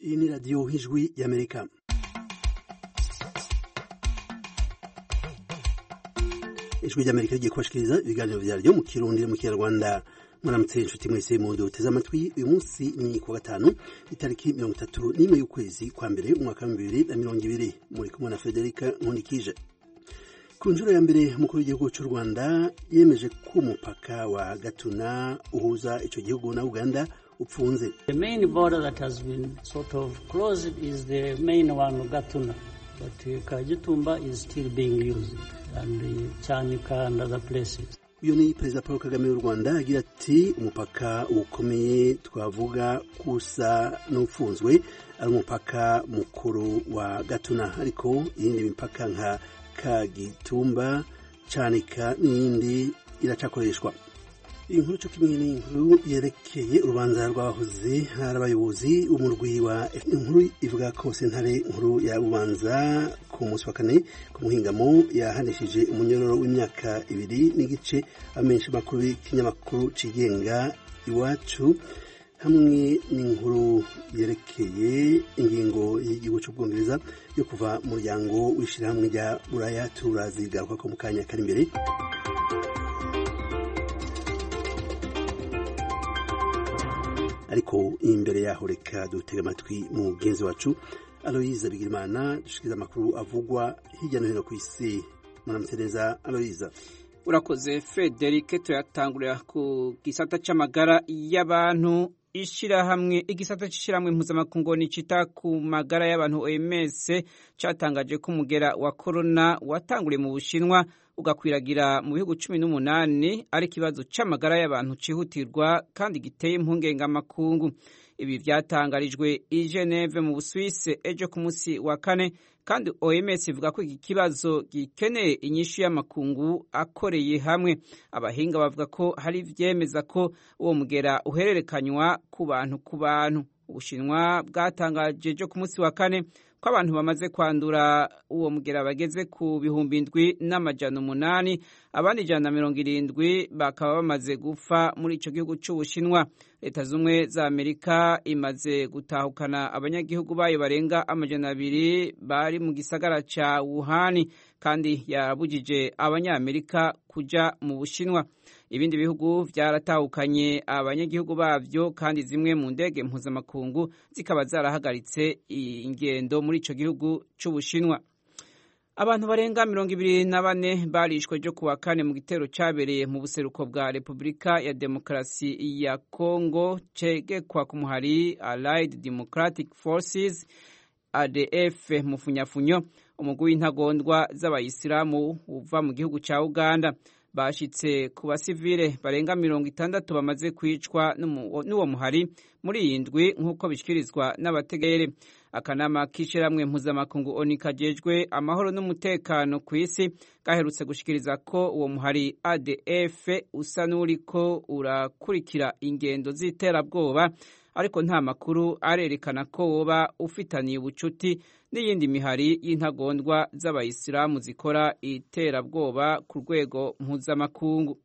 iyi ni radiyo nk'ijwi y'amerika ijwi ry'amerika rigiye kubashikiriza ibiganiro vyaryo mu kirundi no mu kinyarwanda muramutse inshuti mwese mu duteze amatwi uyu munsi ni ku gatanu itariki mirongo itatu n'imwe y'ukwezi kwa mbere umwaka wa bibiri na mirongo ibiri muri kumwe na federika nkundikije ku nshuro ya mbere umukuru w'igihugu cy'u rwanda yemeje ko umupaka wa gatuna uhuza icyo gihugu na uganda upfunze The main border that has been sort of closed is the main one of Gatuna, but uh, Kajitumba is still being used, and uh, Chanika and other places. uyu ni perezida paul kagame w'u rwanda agira ati umupaka ukomeye twavuga kusa n'ufunzwe ari umupaka mukuru wa gatuna ariko iyindi mipaka nka kagitumba canika n'iyindi iracakoreshwa inkuru cyo kimwe n'inkuru yerekeye urubanza rw'abahoze hari abayobozi b'umurwi wa inkuru ivuga ko sentare nkuru ya bubanza ku munsi wa kane ku muhingamo yahanishije umunyororo w'imyaka ibiri n'igice amenshi makuru y'ikinyamakuru cigenga iwacu hamwe n'inkuru yerekeye ingingo y'igihugu cy'ubwongereza yo kuva mu muryango w'ishyirahamwe rya buraya turazigaruka ko mu kanya kari imbere ariko imbere yaho reka dutega amatwi mugenzi wacu aloyiza bigirimana dushikiriza amakuru avugwa hirya no hino ku isi muramutse neza aloyiza urakoze federike tuyatangurira ku gisata c'amagara y'abantu ishirahamwe igisata c'ishirahamwe mpuzamakungu nicita ku magara y'abantu OMS catangaje ko umugera wa corona watanguriye mu Bushinwa ugakwiragira mu bihugu cumi n'umunani ari ikibazo c'amagara y'abantu cihutirwa kandi giteye impungengamakungu ibi vyatangarijwe i Geneve mu Busuwisi ejo ku munsi wa kane kandi OMS ivuga ko iki kibazo gikeneye inyishu y'amakungu akoreye hamwe abahinga bavuga ko hari vyemeza ko uwo mugera uhererekanywa ku bantu ku bantu ubushinwa bwatangaje ejo ku munsi wa kane ko abantu bamaze kwandura uwo mugera bageze ku bihumbi indwi n'amajana umunani abandi ijana na mirongo irindwi bakaba bamaze gupfa muri ico gihugu c'ubushinwa leta z'ubumwe za amerika imaze gutahukana abanyagihugu bayo barenga amajana abiri bari mu gisagara ca wuhani kandi yabujije abanyamerika kuja mu bushinwa ibindi bihugu vyaratahukanye abanyagihugu bavyo kandi zimwe mu ndege mpuzamakungu zikaba zarahagaritse ingendo muri ico gihugu c'ubushinwa abantu barenga mirongo ibiri na bane barishwe ryo kuwa kane mu gitero cabereye mu buseruko bwa repubulika ya demokarasi ya congo cegekwa ku muhari allied democratic forces adf mufunyafunyo umugwi w'intagondwa z'abayisilamu uva mu gihugu ca uganda bashitse ku basivile barenga mirongo itandatu bamaze kwicwa n'uwo muhari muri iyi ndwi nk'uko bishyikirizwa n'abategere akanama k'ishyirahamwe mpuzamakungu oni kajejwe amahoro n'umutekano ku isi gaherutse gushikiriza ko uwo muhari adf usa n'uriko urakurikira ingendo z'iterabwoba ariko nta makuru arerekana ko woba ufitaniye ubucuti n'iyindi mihari y'intagondwa z'abayisilamu zikora iterabwoba ku rwego mpuzamakungu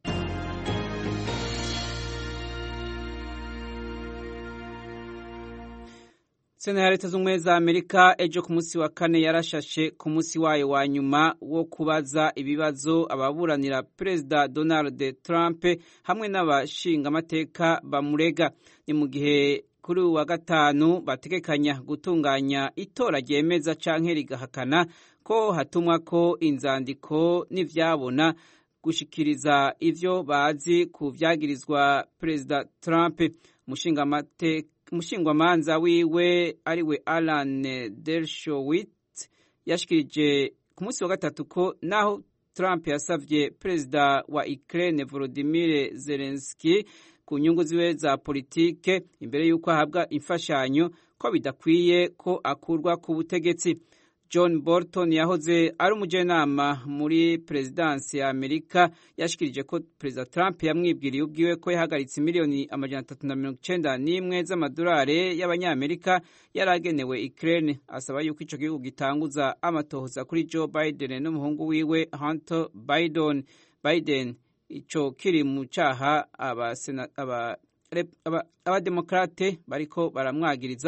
sena ya leta z'ubumwe za amerika ejo ku munsi wa kane yarashashe ku munsi wayo wa nyuma wo kubaza ibibazo ababuranira perezida donald trump hamwe n'abashingamateka bamurega ni mu gihe kuri uyu wa gatanu bategekanya gutunganya itora ryemeza canke rigahakana ko hatumwa ko inzandiko n'ivyabona gushikiriza ivyo bazi ku vyagirizwa perezida trump umushingamateka umushingwamanza wiwe ariwe Alan Dershowitz yashikirije ku munsi wa gatatu ko naho Trump yasavye perezida wa Ukraine Volodymyr Zelensky ku nyungu ziwe za politike imbere y'uko ahabwa imfashanyo ko bidakwiye ko akurwa ku butegetsi John Bolton yahoze ari umujenama muri perezidansi ya Amerika yashikirije ko perezida Trump yamwibwiriye ubwiwe ko yahagaritse miliyoni amajana atatu na mirongo icenda n'imwe z'amadolari y'abanyamerika yari agenewe Ukraine asaba yuko ico gihugu gitanguza amatohoza kuri Joe Biden n'umuhungu wiwe Hunter Biden Biden ico kiri mu caha abademokrate aba, aba bariko baramwagiriza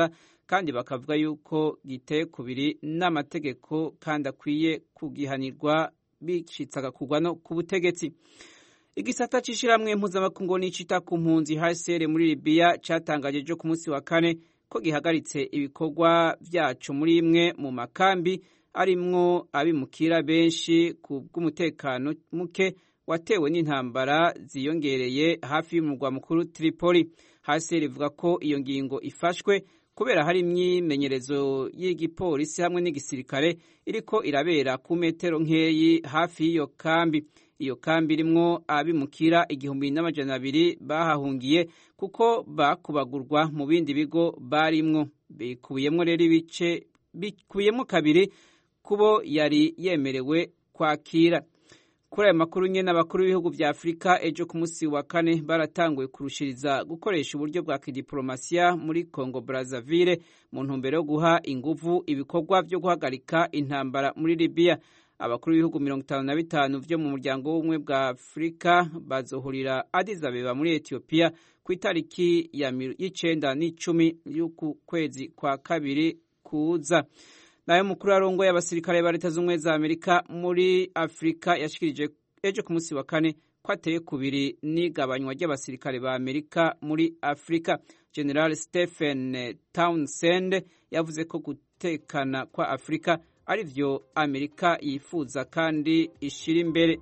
kandi bakavuga yuko giteye kubiri n'amategeko kandi akwiye kugihanirwa bicitse agakugwa no ku butegetsi igisata c'ishirahamwe mpuzamakungu n'icita ku mpunzi HCR muri Libya catangaje ejo ku munsi wa kane ko gihagaritse ibikorwa vyaco muri imwe mu makambi arimwo abimukira benshi ku bw'umutekano muke watewe n'intambara ziyongereye hafi y'umurwa mukuru Tripoli. HCR ivuga ko iyo ngingo ifashwe kubera hari imyimenyerezo y'igipolisi hamwe n'igisirikare iriko irabera ku metero nkeyi hafi y'iyo kambi iyo kambi irimwo abimukira igihumbi n'amajana abiri bahahungiye kuko bakubagurwa mu bindi bigo barimwo bikubiyemwo rero ibice bikubiyemwo kabiri kubo yari yemerewe kwakira kuri ayo makuru nyene abakuru b'ibihugu vya afurika ejo ku munsi wa kane baratanguye kurushiriza gukoresha uburyo bwa kidiplomasiya muri congo brazzaville mu ntumbero yo guha inguvu ibikorwa vyo guhagarika intambara muri libiya abakuru b'ibihugu mirongo itanu na bitanu vyo mu muryango w'ubumwe bwa afurika bazohurira Addis Abeba muri etiyopiya ku itariki y'icenda n'icumi y'uku kwezi kwa kabiri kuza nayo mukuru arongoye abasirikare ba leta z'ubumwe za amerika muri afurika yashikirije ejo ku munsi wa kane ko ateye kubiri n'igabanywa ry'abasirikare ba amerika muri afurika general stephen townsend yavuze ko gutekana kwa afurika ari vyo amerika yifuza kandi ishira imbere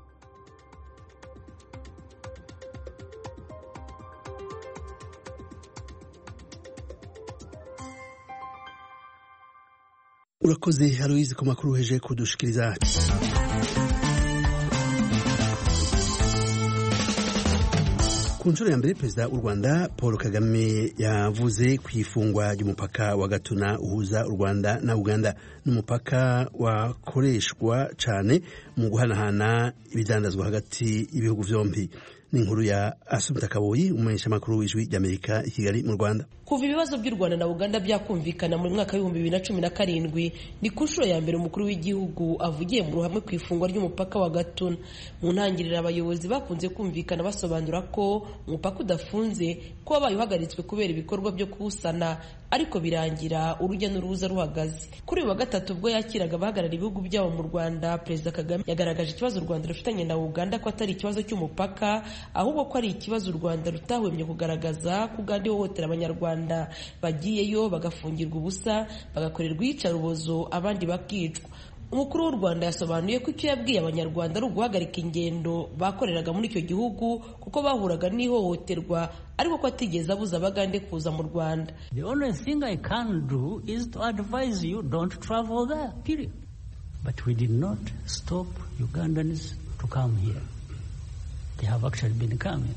urakoze aloyizi ku makuru heje kudushikiriza ku nshuro ya mbere perezida w'u rwanda paul kagame yavuze ku ifungwa ry'umupaka wa gatuna uhuza u rwanda na uganda n'umupaka wakoreshwa cyane mu guhanahana ibidandazwa hagati y'ibihugu byombi ni inkuru ya asumta kaboyi umumenyeshamakuru w'ijwi ry'amerika i kigali mu rwanda kuva ibibazo by'u rwanda na uganda byakumvikana mu mwaka w'ibihumbi bibiri na cumi na karindwi ni ku nshuro ya mbere umukuru w'igihugu avugiye mu ruhame ku ifungwa ry'umupaka wa gatuna mu ntangiriro abayobozi bakunze kumvikana basobanura ko umupaka udafunze ko wabaye uhagaritswe kubera ibikorwa byo kuwusana ariko birangira urujya n'uruza ruhagaze kuri uyu wa gatatu ubwo yakiraga abahagarara ibihugu byabo mu rwanda perezida kagame yagaragaje ikibazo u rwanda rufitanye na uganda ko atari ikibazo cy'umupaka ahubwo ko ari ikibazo u rwanda rutahwemye kugaragaza ko uganda ihohotera abanyarwanda bagiyeyo bagafungirwa ubusa bagakorerwa iyicarubozo abandi bakicwa umukuru w'u rwanda yasobanuye ko icyo yabwiye abanyarwanda ari uguhagarika ingendo bakoreraga muri icyo gihugu kuko bahuraga n'ihohoterwa ariko ko atigeze abuza abagande kuza mu rwanda The only thing I can do is to advise you don't travel there, period. But we did not stop Ugandans to come here. They have actually been coming.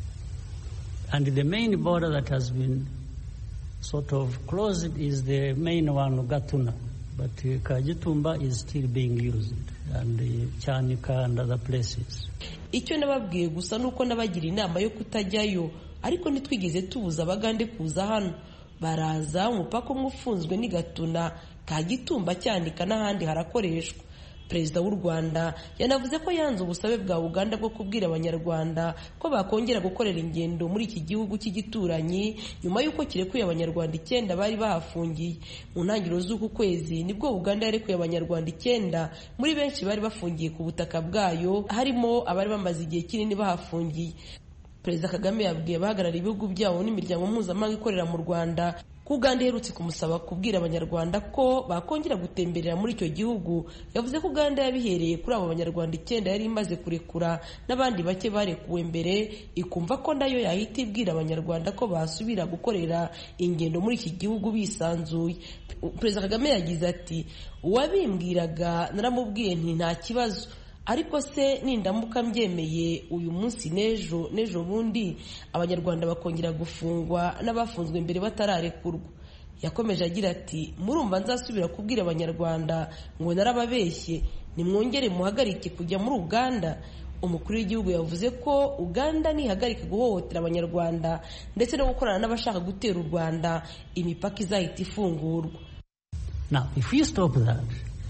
And the main border that has been sort of closed is the main one, Gatuna. But uh, Kajitumba is still being used, and uh, Chanika and other places. icyo nababwiye gusa ni uko nabagira inama yo kutajyayo ariko ntitwigeze tubuza abagande kuza hano baraza umupaka umwe ufunzwe ni gatuna kagitumba cyanika n'ahandi harakoreshwa perezida w'u rwanda yanavuze ko yanze ubusabe bwa uganda bwo kubwira abanyarwanda ko bakongera gukorera ingendo muri iki gihugu cy'igituranyi nyuma y'uko kirekuye abanyarwanda icyenda bari bahafungiye mu ntangiriro z'uku kwezi nibwo uganda yarekuye abanyarwanda icyenda muri benshi bari bafungiye ku butaka bwayo harimo abari bamaze igihe kinini bahafungiye perezida kagame yabwiye abahagarariye ibihugu byabo n'imiryango mpuzamahanga ikorera mu rwanda ko uganda iherutse kumusaba kubwira abanyarwanda ko bakongera gutemberera muri icyo gihugu yavuze ko uganda yabihereye kuri abo banyarwanda icyenda yari imaze kurekura n'abandi bake barekuwe mbere ikumva ko nayo yahita ibwira abanyarwanda ko basubira gukorera ingendo muri iki gihugu bisanzuye perezida kagame yagize ati uwabimbwiraga naramubwiye nti nta kibazo ariko se nindamuka mbyemeye uyu munsi n'ejo n'ejo bundi abanyarwanda bakongera gufungwa n'abafunzwe mbere batararekurwa yakomeje agira ati murumva nzasubira kubwira abanyarwanda ngo narababeshye nimwongere muhagarike kujya muri uganda umukuru w'igihugu yavuze ko uganda nihagarika guhohotera abanyarwanda ndetse no gukorana n'abashaka gutera u rwanda imipaka izahita ifungurwa Now, if we stop that,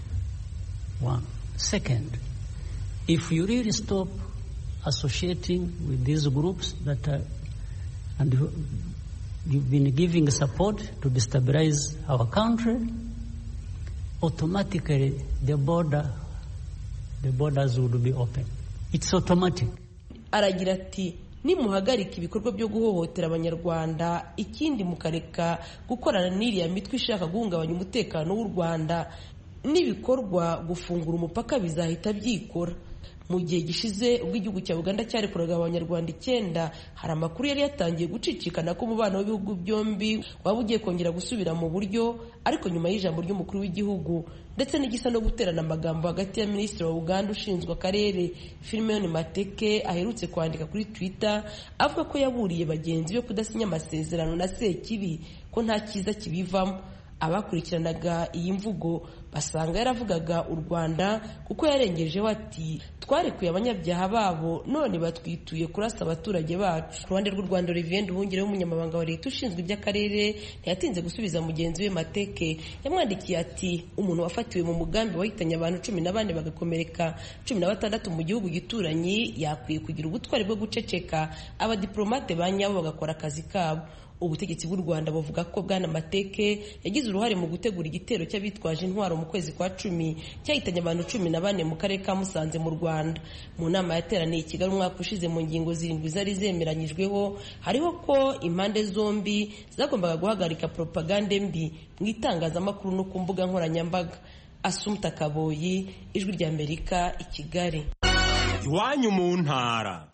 one. Second, if you really stop associating with these groups that are, and you've been giving support to destabilize our country, automatically the border, the borders would be open. It's automatic. aragira ati nimuhagarika ibikorwa byo guhohotera abanyarwanda ikindi mukareka gukorana n'iriya mitwe ishaka guhungabanya umutekano w'u rwanda n'ibikorwa gufungura umupaka bizahita byikora mu gihe gishize ubwo igihugu cya uganda cyarekuraga abanyarwanda icyenda hari amakuru yari yatangiye gucicikana ko umubano w'ibihugu byombi waba ugiye kongera gusubira mu buryo ariko nyuma y'ijambo ry'umukuru w'igihugu ndetse n'igisa no guterana amagambo hagati ya minisitiri wa uganda ushinzwe akarere filimoni mateke aherutse kwandika kuri twitter avuga ko yaburiye bagenzi be kudasinya amasezerano na sekibi ko nta cyiza kibivamo abakurikiranaga iyi mvugo basanga yaravugaga u rwanda kuko yarengejeho ati twarekuye abanyabyaha babo none batwituye kurasa abaturage bacu ku ruhande rw'u rwanda olivier nduhungire w'umunyamabanga wa leta ushinzwe iby'akarere ntiyatinze gusubiza mugenzi we mateke yamwandikiye ati umuntu wafatiwe mu mugambi wahitanye abantu cumi na bane bagakomereka cumi na batandatu mu gihugu gituranyi yakwiye kugira ubutwari bwo guceceka abadiplomate ba nyabo bagakora akazi kabo ubutegetsi bw'u rwanda buvuga ko bwana mateke yagize uruhare mu gutegura igitero cy'abitwaje intwaro mu kwezi kwa cumi cyahitanye abantu cumi na bane mu karere ka musanze mu rwanda mu nama yateraniye i kigali umwaka ushize mu ngingo zirindwi zari zemeranyijweho hariho ko impande zombi zagombaga guhagarika propagande mbi mu itangazamakuru no ku mbuga nkoranyambaga asumta kaboyi ijwi ry'amerika i kigali iwanyu mu ntara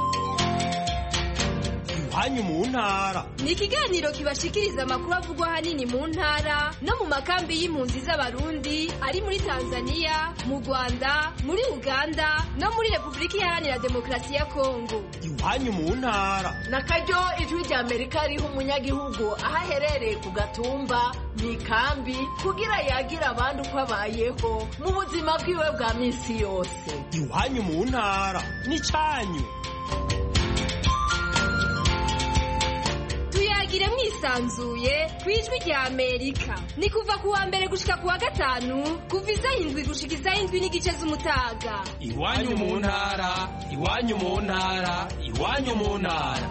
iwanyu mu ntara ni ikiganiro kibashikiriza amakuru avugwa ahanini mu ntara no mu makambi y'impunzi z'abarundi ari muri tanzania mu rwanda muri uganda no muri repubulika iharanira demokarasi ya kongo iwanyu mu ntara na karyo ijwi rya amerika riha umunyagihugu aho aherereye ku gatumba mu ikambi kugira yagira abandi uko abayeho mu buzima bwiwe bwa minsi yose iwanyu mu ntara n'icyanyu tuyagire mwisanzuye ku ijwi rya amerika ni kuva ku wa mbere gushika ku wa gatanu kuva isaha indwi gushika isaha indwi n'igice z'umutaga iwanyu mu ntara iwanyu mu ntara iwanyu mu ntara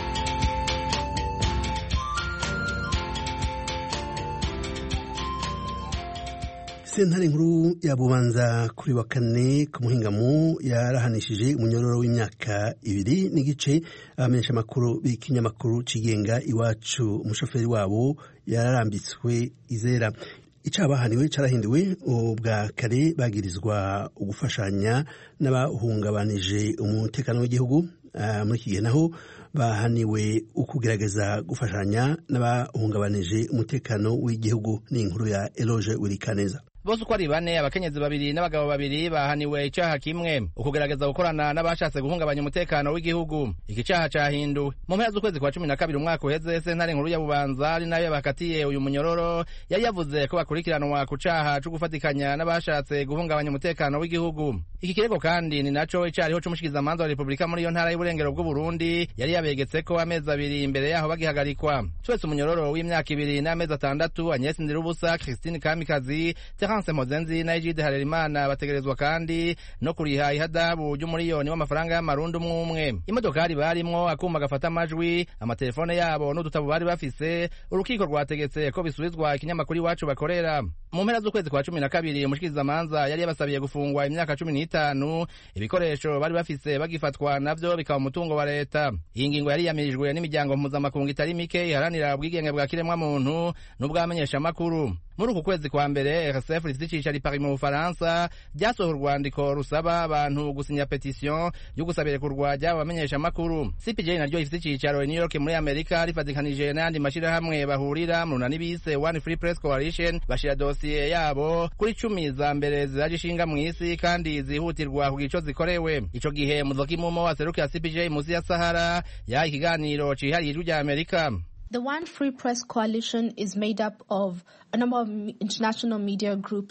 sentare nkuru ya bubanza kuri wa kane ku muhingamo yarahanishije umunyororo w'imyaka ibiri n'igice abamenyesha amakuru b'ikinyamakuru cigenga iwacu umushoferi wabo yararambitswe izera icabahaniwe carahinduwe ubwa kare bagirizwa ugufashanya n'abahungabanije umutekano w'igihugu uh, muri iki gihe naho bahaniwe ukugerageza gufashanya n'abahungabanije umutekano w'igihugu n'inkuru ya Eloge Wirikaneza bose uko ari bane abakenyezi babiri n'abagabo babiri bahaniwe icaha kimwe ukugerageza gukorana n'abashatse guhungabanya umutekano w'igihugu iki caha cahinduwe mu mpera z'ukwezi kwa cumi na kabiri umwaka uheze sentare nkuru ya bubanza ari nayo bakatiye uyu munyororo yari yavuze ko bakurikiranwa ku caha co gufatikanya n'abashatse guhungabanya umutekano w'igihugu iki kirego kandi ni naco icariho c'umushikizamanza wa repubulika muri iyo ntara y'uburengero bw'uburundi yari yabegetseko amezi abiri imbere yaho bagihagarikwa twese umunyororo w'imyaka ibiri n'amezi atandatu agnes ndirubusa christine kamikazi Terence Mozenzi na Egide Harerimana bategerezwa kandi no kuriha ihadabu ry'umuriyoni w'amafaranga y'amarundi umwe umwe imodokari barimwo akuma gafata amajwi amatelefone yabo n'udutabo bari bafise urukiko rwategetse ko bisubizwa ikinyamakuru iwacu bakorera mu mpera z'ukwezi kwa cumi na kabiri umushikirizamanza yari yabasabiye gufungwa imyaka cumi n'itanu ibikoresho bari bafise bagifatwa navyo bikaba umutungo wa leta iyi ngingo yari yamirijwe n'imiryango mpuzamakungu itari mike iharanira ubwigenge bwa kiremwamuntu n'ubwamenyeshamakuru muri uku kwezi kwa mbere rsf rifite icicaro i paris mu bufaransa ryasohoye urwandiko rusaba abantu gusinya petisiyo yo gusabira kurwa ry'abo bamenyeshamakuru cpj naryo rifite icicaro i new york muri amerika rifatikanije n'ayandi mashyirahamwe bahurira mu runani bise one free press coalition bashira dosiye yabo kuri cumi za mbere ziraje ishinga mu isi kandi zihutirwa ku gico zikorewe ico gihe muzoka imumo waserukiye cpj musi ya sahara yaha ikiganiro cihariye ijwi rya amerika The One Free Press Coalition is made up of a number of international media groups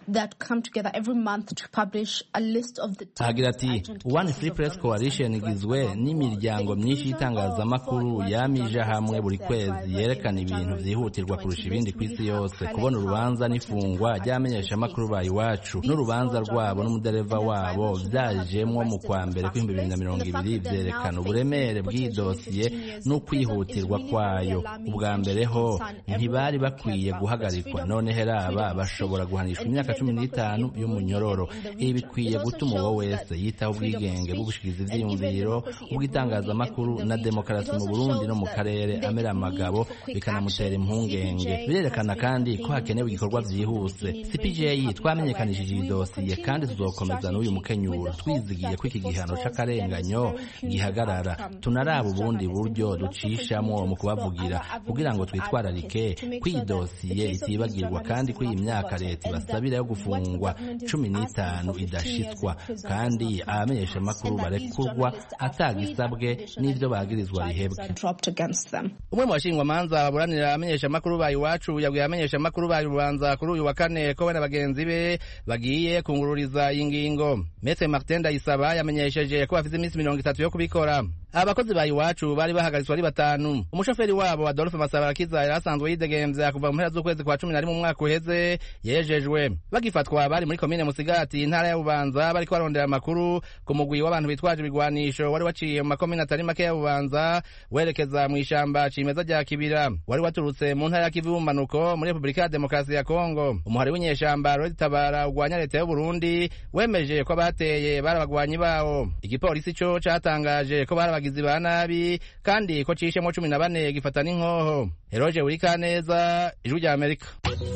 agira ati one free press coalition igizwe n'imiryango myinshi y'itangazamakuru yamije hamwe buri kwezi yerekana ibintu vyihutirwa kurusha ibindi ku isi yose kubona urubanza n'ifungwa ry'abamenyeshamakuru ba iwacu n'urubanza rwabo n'umudereva wabo vyajemwo mu kwa mbere kw'ibihumbi bibiri na mirongo ibiri vyerekana uburemere bw'iyi dosiye n'ukwihutirwa kwayo ubwa mbere ho ntibari bakwiye guhagarikwa none heraba bashobora guhanishwa imyaka cumi n'itanu y'umunyororo ibi bikwiye gutuma uwo wese yitaho ubwigenge bwo gushikiriza ivyiyumviro ubw'itangazamakuru na demokarasi mu burundi no mu karere amera amagabo bikanamutera impungenge birerekana kandi ko hakenewe igikorwa vyihuse cpj twamenyekanishije iyi dosiye kandi tuzokomeza n'uyu mukenyuro twizigiye ko iki gihano c'akarenganyo gihagarara tunaraba ubundi buryo ducishamwo mu kubavugira kugira ngo twitwararike ko iyi dosiye itibagirwa kandi ko iyi myaka leta ibasabira yo gufungwa cumi n'itanu idashitswa kandi abamenyeshamakuru barekurwa atagisabwe n'ivyo bagirizwa bihebwe umwe mu bashingwamanza baburanira abamenyeshamakuru ba iwacu yabwiye abamenyeshamakuru ba rubanza kuri uyu wa kane ko we na bagenzi be bagiye kungururiza iyi ngingo metre martin ndayisaba yamenyesheje ko bafise iminsi mirongo itatu yo kubikora abakozi ba iwacu bari bahagaritswe ari batanu umushoferi wabo adolphe masabarakiza yari asanzwe yidegemvya kuva mu mpera z'ukwezi kwa cumi na rimwe umwaka uheze yejejwe bagifatwa bari muri komine musigati intara ya bubanza bariko barondera amakuru ku mugwi w'abantu bitwaje ibigwanisho wari waciye mu makomine atari make ya bubanza werekeza mu ishamba cimeza rya kibira wari waturutse mu ntara ya kivu y'ubumanuko muri repubulika ya demokarasi ya kongo umuhari w'inyeshamba ruritabara ugwanya leta y'uburundi wemeje ko abateye bari abagwanyi bawo igipolisi co catangaje ko bari abagizi ba nabi kandi ko cishemwo cumi na bane gifata n'inkoho eroje wurikaneza ijwi rya amerika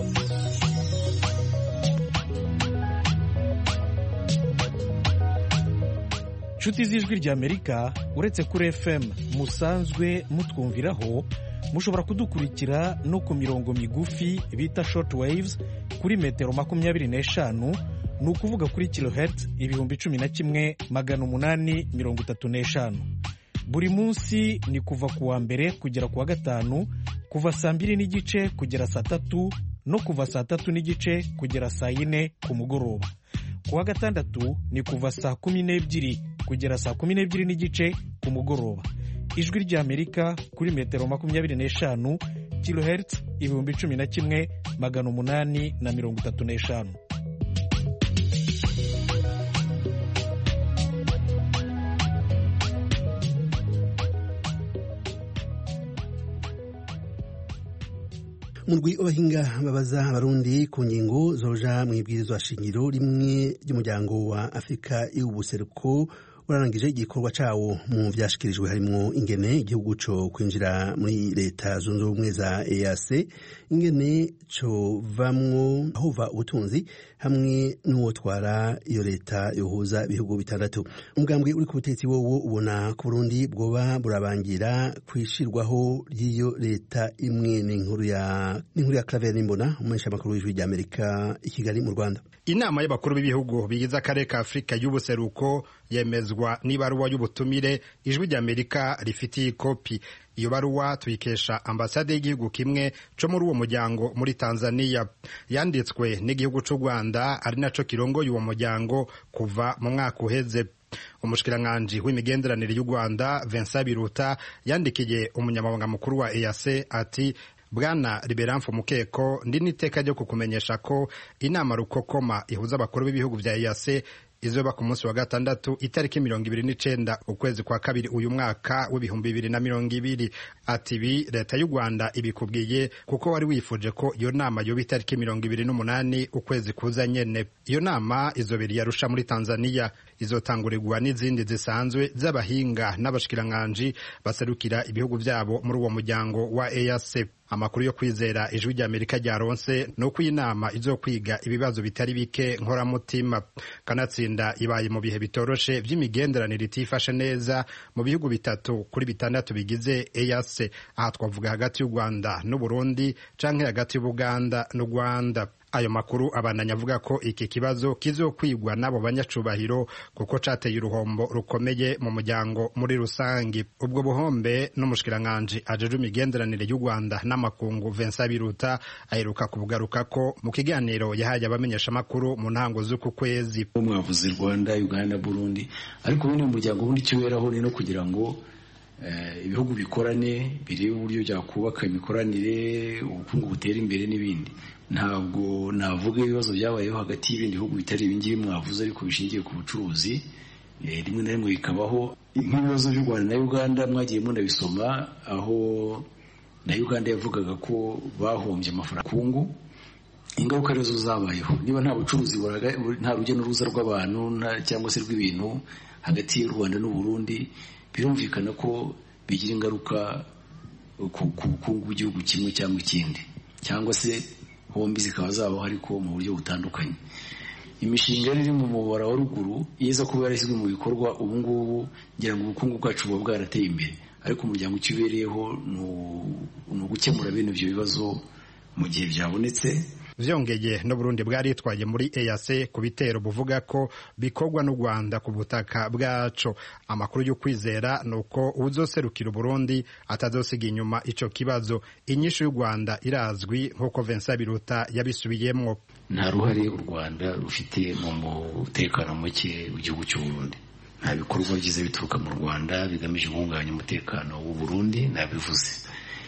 nshuti z'ijwi rya amerika uretse kuri fm musanzwe mutwumviraho mushobora kudukurikira no ku mirongo migufi bita short waves kuri metero makumyabiri n'eshanu ni ukuvuga kuri kilohertz ibihumbi cumi na kimwe magana umunani mirongo itatu n'eshanu buri munsi ni kuva ku wa mbere kugera ku wa gatanu kuva saa mbiri n'igice kugera saa tatu no kuva saa tatu n'igice kugera saa yine ku mugoroba ku wa gatandatu ni kuva saa kumi n'ebyiri kugera saa kumi n'ebyiri n'igice ku mugoroba ijwi ry'amerika kuri metero makumyabiri n'eshanu kilohertz ibihumbi cumi na kimwe magana umunani na mirongo itatu n'eshanu murwi w'abahinga babaza abarundi ku ngingo zoja mu ibwirizwa shingiro rimwe ry'umuryango wa afurika y'ubuseruko urarangije igikorwa cawo mu vyashikirijwe harimwo ingene igihugu co kwinjira muri leta zunze ubumwe za EAC ingene covamwo ahova ubutunzi hamwe n'uwotwara iyo leta yohuza ibihugu bitandatu umugambwe uri ku butegetsi wowo ubona ku Burundi bwoba burabangira kwishirwaho ry'iyo leta imwe n'inkuru ya n'inkuru ya Claver Nimbona umumenyesha makuru w'ijwi rya Amerika i Kigali mu Rwanda inama y'abakuru b'ibihugu bigize akarere ka afurika y'ubuseruko yemezwa n'ibaruwa y'ubutumire ijwi rya amerika rifitiye ikopi iyo baruwa tuyikesha ambasade y'igihugu kimwe co muri uwo muryango muri tanzania yanditswe n'igihugu c'u rwanda ari naco kirongoye uwo muryango kuva mu mwaka uheze umushikiranganji w'imigenderanire y'u rwanda vincent biruta yandikiye umunyamabanga mukuru wa eac ati bwana liberamfu mukeko ndi n'iteka ryo kukumenyesha ko inama rukokoma ihuza abakuru b'ibihugu vya EAC izoba ku munsi wa gatandatu itariki mirongo ibiri n'icenda ukwezi kwa kabiri uyu mwaka w'ibihumbi bibiri na mirongo ibiri ati ibi leta y'u rwanda ibikubwiye kuko wari wifuje ko iyo nama yoba itariki mirongo ibiri n'umunani ukwezi kuza nyene iyo nama izobera iyarusha muri tanzania izotangurirwa n'izindi zisanzwe z'abahinga n'abashikiranganji baserukira ibihugu vyabo muri uwo muryango wa EAC amakuru yo kwizera ijwi rya amerika ryaronse ni uko iyi nama izokwiga ibibazo bitari bike nkoramutima kanatsinda ibaye mu bihe bitoroshe vy'imigenderanire itifashe neza mu bihugu bitatu kuri bitandatu bigize EAC aha twavuga hagati y'u rwanda n'uburundi canke hagati y'ubuganda n'u rwanda ayo makuru abandanya avuga ko iki kibazo kizokwigwa n'abo banyacubahiro kuko cateye uruhombo rukomeye mu muryango muri rusangi ubwo buhombe n'umushikiranganji ajeje imigenderanire y'u rwanda n'amakungu vincent biruta aheruka kubugaruka ko mu kiganiro yahaye abamenyeshamakuru mu ntango z'uku kwezi mwavuze rwanda uganda burundi ariko ubundi mu muryango ubundi icyo weraho ni no kugira ngo ibihugu bikorane birebe uburyo byakubaka imikoranire ubukungu butera imbere n'ibindi ntabwo navuga ibibazo byabayeho hagati y'ibindi bihugu bitari ibingibi mwavuze ariko bishingiye ku bucuruzi rimwe na rimwe bikabaho nk'ibibazo by'u rwanda na uganda mwagiye munabisoma aho na uganda yavugaga ko bahombye amafaranga kungu ingaruka arizo zabayeho niba nta bucuruzi nta rujya n'uruza rw'abantu cyangwa se rw'ibintu hagati y'u rwanda n'u burundi birumvikana ko bigira ingaruka ku bukungu bw'igihugu kimwe cyangwa ikindi cyangwa se hombi zikaba zabaho ariko mu buryo butandukanye imishinga iri mu mubara wa ruguru iza kuba yarashyizwe mu bikorwa ubu ngubu ngira ngo ubukungu bwacu buba bwarateye imbere ariko umuryango icyo ubereyeho ni ugukemura bene ibyo bibazo mu gihe byabonetse vyongeye n'uburundi bwaritwaye muri EAC ku bitero buvuga ko bikorwa n'u Rwanda ku butaka bwaco amakuru yo kwizera nuko uzoserukira Burundi atazosiga inyuma ico kibazo inyishu y'u Rwanda irazwi nk'uko Vincent Biruta yabisubiyemwo nta ruhare u Rwanda rufite mu mutekano muke w'igihugu cy'u Burundi nta bikorwa byiza bituruka mu Rwanda bigamije guhungabanya umutekano w'u Burundi nabivuze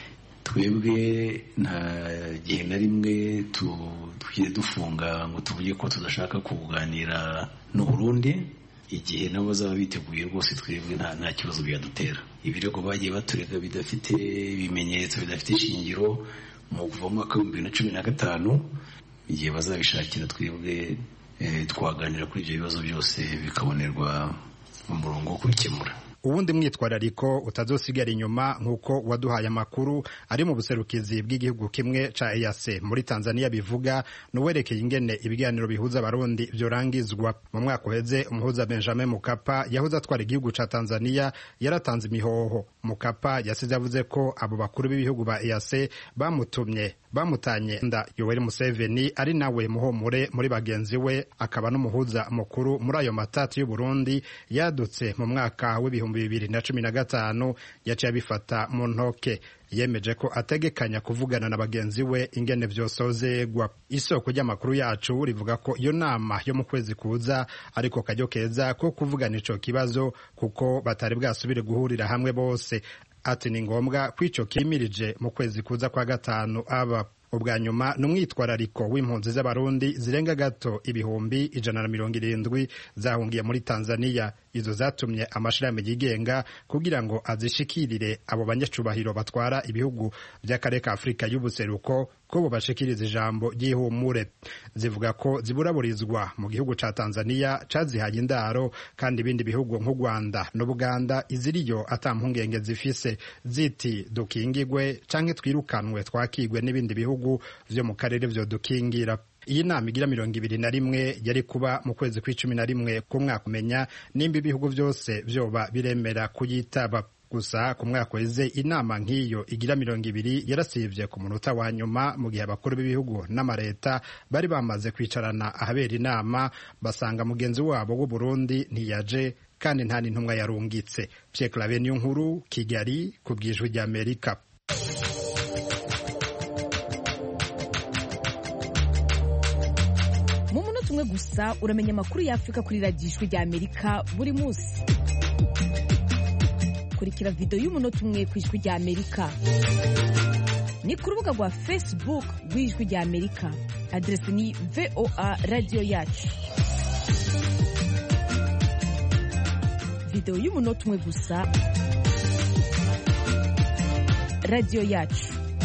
twebwe nta gihe na rimwe tujye dufunga ngo tuvuge ko tudashaka kuganira n'u Burundi igihe nabo bazaba biteguye rwose twebwe nta kibazo byadutera ibirego bagiye baturega bidafite ibimenyetso bidafite ishingiro mu kuva mu mwaka w'ibihumbi bibiri na cumi na gatanu igihe bazabishakira twebwe twaganira kuri ibyo bibazo byose bikabonerwa umurongo wo kubikemura uwundi mwitwarariko utazosigara inyuma nk'uko waduhaye amakuru ari mu buserukizi bw'igihugu kimwe ca EAC muri Tanzania bivuga nuwerekeye ingene ibiganiro bihuza abarundi byorangizwa mu mwaka uheze umuhuza Benjamin Mukapa yahoze atwara igihugu ca Tanzania yaratanze imihoho Mukapa yasize yavuze ko abo bakuru b'ibihugu ba EAC bamutumye bamutanye nda Yoweri Museveni ari nawe muhomure muri bagenzi we akaba n'umuhuza mukuru muri ayo matatu y'u Burundi yadutse mu mwaka w'ibihumbi bibiri na cumi na gatanu yaciye abifata mu ntoke yemeje ko ategekanya kuvugana na bagenzi we ingene vyosozegwa isoko ry'amakuru yacu rivuga ko iyo nama yo mu kwezi kuza ariko kajyo keza ko kuvugana ico kibazo kuko batari bwasubire guhurira hamwe bose ati ni ngombwa ko ico kimirije mu kwezi kuza kwa gatanu aba ubwa nyuma ni umwitwarariko w'impunzi z'abarundi zirenga gato ibihumbi ijana na mirongo irindwi zahungiye muri tanzania izo zatumye amashirahamwe yigenga kugira ngo azishikirire abo banyacubahiro batwara ibihugu by'akarere ka afurika y'ubuseruko ko bubashikiriza ijambo ry'ihumure zivuga ko ziburaburizwa mu gihugu ca tanzania cazihaye indaro kandi ibindi bihugu nk'u rwanda n'ubuganda iziriyo ata mpungenge zifise ziti dukingigwe canke twirukanwe twakigwe n'ibindi bihugu vyo mu karere vyo dukingira iyi nama igira mirongo ibiri na rimwe yari kuba mu kwezi kw'icumi na rimwe k'umwaka umenya nimba ibihugu byose vyoba biremera kuyitaba gusa ku mwaka weze inama nk'iyo igira mirongo ibiri yarasivye ku munota wa nyuma mu gihe abakuru b'ibihugu n'amareta bari bamaze kwicarana ahabera inama basanga mugenzi wabo w'u Burundi ntiyaje kandi nta n'intumwa yarungitse Pierre Claver niyo nkuru Kigali ku bwijwi ry'Amerika mu munota umwe gusa uramenya amakuru y'afurika kuri radiyo ijwi ry'amerika buri munsi kurikira videwo y'umunota umwe ku ijwi ry'amerika ni ku rubuga rwa facebook rw'ijwi ry'amerika aderesi ni voa radiyo yacu videwo y'umunota umwe gusa radiyo yacu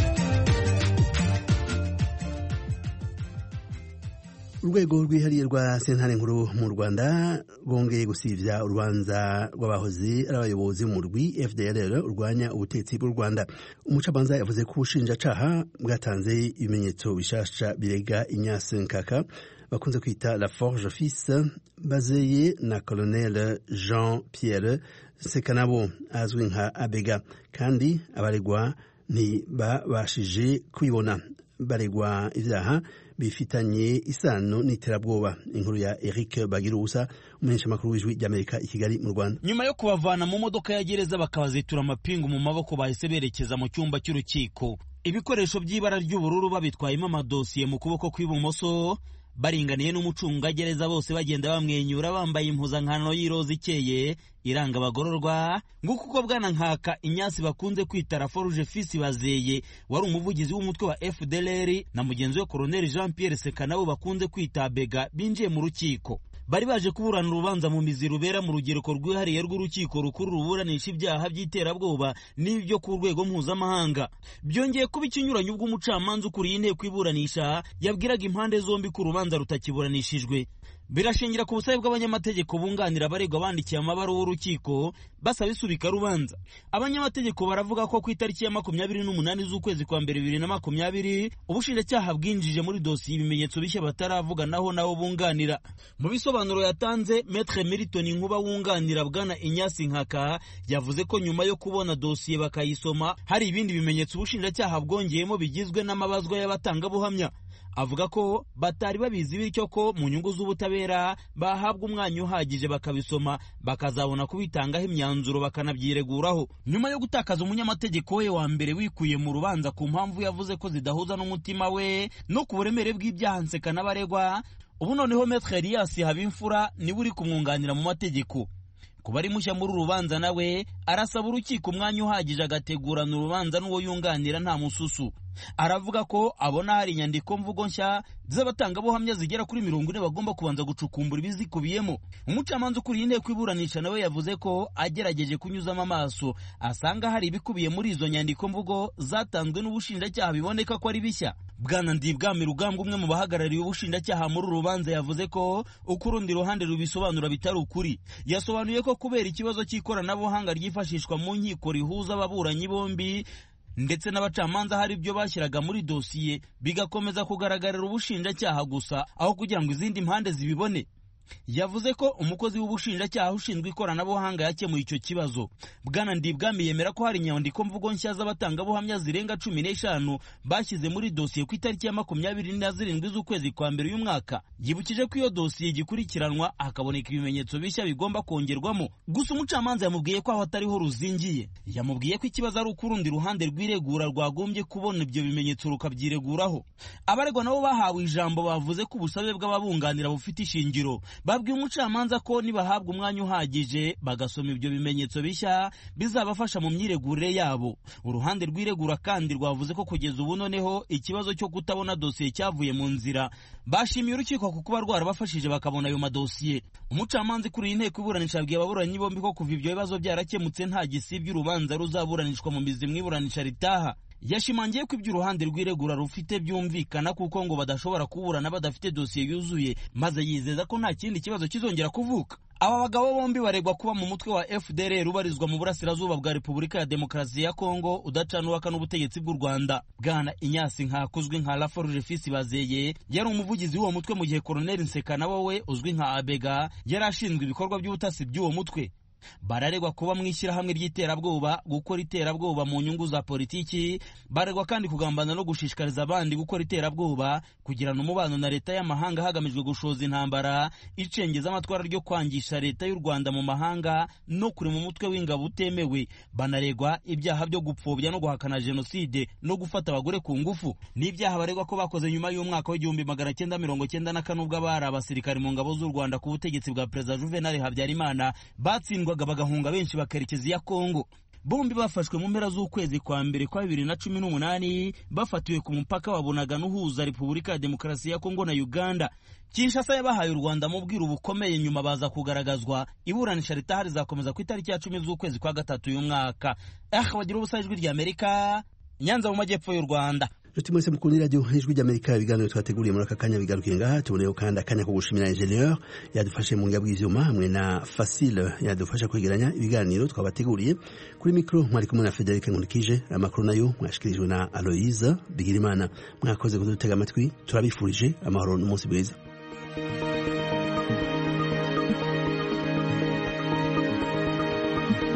urwego rwihariye rwa sentare nkuru mu rwanda bongeye gusibya urubanza rw'abahozi ari abayobozi mu rwi fdr urwanya ubutegetsi bw'u rwanda umucamanza yavuze ko ubushinjacaha bwatanze ibimenyetso bishasha birega inyasi nkaka bakunze kwita la forge fils bazeye na colonel jean pierre sekanabo azwi nka abega kandi abaregwa ntibabashije kwibona baregwa ibyaha bifitanye isano n'iterabwoba inkuru ya Eric Bagirusa umuhesha makuru w'ijwi ry'Amerika i Kigali mu Rwanda nyuma yo kubavana mu modoka ya gereza bakabazitura amapingu mu maboko bahise berekeza mu cyumba cy'urukiko ibikoresho by'ibara ry'ubururu babitwayemo amadosiye mu kuboko kw'ibumoso baringaniye n'umucungagereza bose bagenda bamwenyura bambaye impuzankano y'iroza ikeye iranga abagororwa nguko uko bwana nkaka inyasi bakunze kwita raforuje fisi bazeye wari umuvugizi w'umutwe wa fdlr na mugenzi we koroneli jean pierre seka nabo bakunze kwita bega binjiye mu rukiko bari baje kuburana urubanza mu mizi rubera mu rugereko rwihariye rw'urukiko rukuru ruburanisha ibyaha by'iterabwoba n'ibyo ku rwego mpuzamahanga byongeye kuba ikinyuranyo ubwo umucamanza ukuriye inteko iburanisha yabwiraga impande zombi ko urubanza rutakiburanishijwe birashingira ku busabe bw'abanyamategeko bunganira abaregwa bandikiye amabaruwa urukiko basaba isubika rubanza abanyamategeko baravuga ko ku itariki ya makumyabiri n'umunani z'ukwezi kwa mbere bibiri na makumyabiri ubushinjacyaha bwinjije muri dosiye ibimenyetso bishya bataravuga naho nabo bunganira mu bisobanuro yatanze metre milton nkuba wunganira bwana inyasi nkaka yavuze ko nyuma yo kubona dosiye bakayisoma hari ibindi bimenyetso ubushinjacyaha bwongeyemo bigizwe n'amabazwa y'abatangabuhamya avuga ko batari babizi bityo ko mu nyungu z'ubutabera bahabwa umwanya uhagije bakabisoma bakazabona kubitangaho imyanzuro bakanabyireguraho nyuma yo gutakaza umunyamategeko we wa mbere wikuye mu rubanza ku mpamvu yavuze ko zidahuza n'umutima we no ku buremere bw'ibyaha nseka n'abaregwa ubu noneho metre elias habimfura niwe uri kumwunganira mu mategeko kuba ari mushya muri uru rubanza nawe arasaba urukiko umwanya uhagije agategurana urubanza n'uwo yunganira nta mususu aravuga ko abona hari inyandiko mvugo nshya z'abatangabuhamya zigera kuri mirongo ine bagomba kubanza gucukumbura ibizikubiyemo umucamanza ukuriye inteko iburanisha nawe yavuze ko agerageje kunyuzamo amaso asanga hari ibikubiye muri izo nyandiko mvugo zatanzwe n'ubushinjacyaha biboneka ko ari bishya bwana ndibwami rugambwa umwe mu bahagarariye ubushinjacyaha muri uru rubanza yavuze ko uko urundi ruhande rubisobanura bitari ukuri yasobanuye ko kubera ikibazo cy'ikoranabuhanga ryifashishwa mu nkiko rihuza ababuranyi bombi ndetse n'abacamanza hari ibyo bashyiraga muri dosiye bigakomeza kugaragarira ubushinjacyaha gusa aho kugira ngo izindi mpande zibibone yavuze ko umukozi w'ubushinjacyaha ushinzwe ikoranabuhanga yakemuye icyo kibazo bwana ndibwami yemera ko hari inyandiko mvugo nshya z'abatangabuhamya zirenga cumi n'eshanu bashyize muri dosiye ku itariki ya makumyabiri na zirindwi z'ukwezi kwa mbere uyu mwaka yibukije ko iyo dosiye igikurikiranwa hakaboneka ibimenyetso bishya bigomba kongerwamo gusa umucamanza yamubwiye ko aho atariho ruzingiye yamubwiye ko ikibazo ari uko urundi ruhande rw'iregura rwagombye kubona ibyo bimenyetso rukabyireguraho abaregwa nabo bahawe ijambo bavuze ko ubusabe bw'ababunganira bufite ishingiro babwiye umucamanza ko nibahabwa umwanya uhagije bagasoma ibyo bimenyetso bishya bizabafasha mu myiregurire yabo uruhande rw'iregura kandi rwavuze ko kugeza ubu noneho ikibazo cyo kutabona dosiye cyavuye mu nzira bashimiye urukiko ku kuba rwarabafashije bakabona ayo madosiye umucamanza ukuriye inteko iburanisha yabwiye ababuranyi bombi ko kuva ibyo bibazo byarakemutse nta gisibya urubanza ruzaburanishwa mu mizi mu iburanisha ritaha yashimangiye ko ibyo uruhande rw'iregura rufite byumvikana kuko ngo badashobora kuburana badafite dosiye yuzuye maze yizeza ko nta kindi kibazo kizongera kuvuka aba bagabo bombi baregwa kuba mu mutwe wa fdr ubarizwa mu burasirazuba bwa repubulika ya demokarasi ya kongo udacanuwaka n'ubutegetsi bw'u rwanda bwana inyasi nkakuzwi nka laforuje fisi bazeye yari umuvugizi w'uwo mutwe mu gihe koroneli nseka nawe we uzwi nka abega yari ashinzwe ibikorwa by'ubutasi by'uwo mutwe bararegwa kuba mu ishyirahamwe ry'iterabwoba gukora iterabwoba mu nyungu za politiki baregwa kandi kugambana no gushishikariza abandi gukora iterabwoba kugirana umubano na leta y'amahanga hagamijwe gushoza intambara icengeza amatwara ryo kwangisha leta y'u rwanda mu mahanga no kurema umutwe w'ingabo utemewe banaregwa ibyaha byo gupfobya no guhakana jenoside no gufata abagore ku ngufu n'ibyaha baregwa ko bakoze nyuma y'umwaka w'igihumbi magana cyenda mirongo cyenda na kane ubwo abari abasirikari mu ngabo z'u rwanda ku butegetsi bwa perezida juvenal habyarimana batsindwa bagahunga benshi bakerekeza iya kongo bombi bafashwe mu mpera z'ukwezi kwa mbere kwa bibiri na cumi n'umunani bafatiwe ku mupaka wabonaga n'uhuza repubulika ya demokarasi ya kongo na uganda kinshasa yabahaye u rwanda mu bwiru bukomeye nyuma baza kugaragazwa iburanisha ritaha rizakomeza ku itariki ya cumi z'ukwezi kwa gatatu uyu mwaka ah bagira ubusa ijwi rya amerika nyanza mu majyepfo y'u rwanda Nshuti mwese mukunda iradiyo ijwi ry'Amerika ibiganiro twateguriye muri aka kanya bigarukiye ngaha tuboneyeho kandi akanya ko gushimira ingenieur yadufashe mu ngabo y'ivyuma hamwe na Facile yadufasha kwegeranya ibiganiro twabateguriye kuri mikro mwari kumwe na Frederic Nkulikije amakuru nayo mwashikirijwe na Aloise Bigirimana mwakoze kudutega amatwi turabifurije amahoro n'umunsi mwiza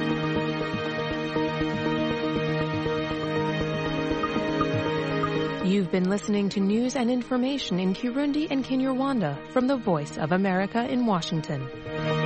You You've been listening to news and information in Kirundi and Kinyarwanda from the Voice of America in Washington.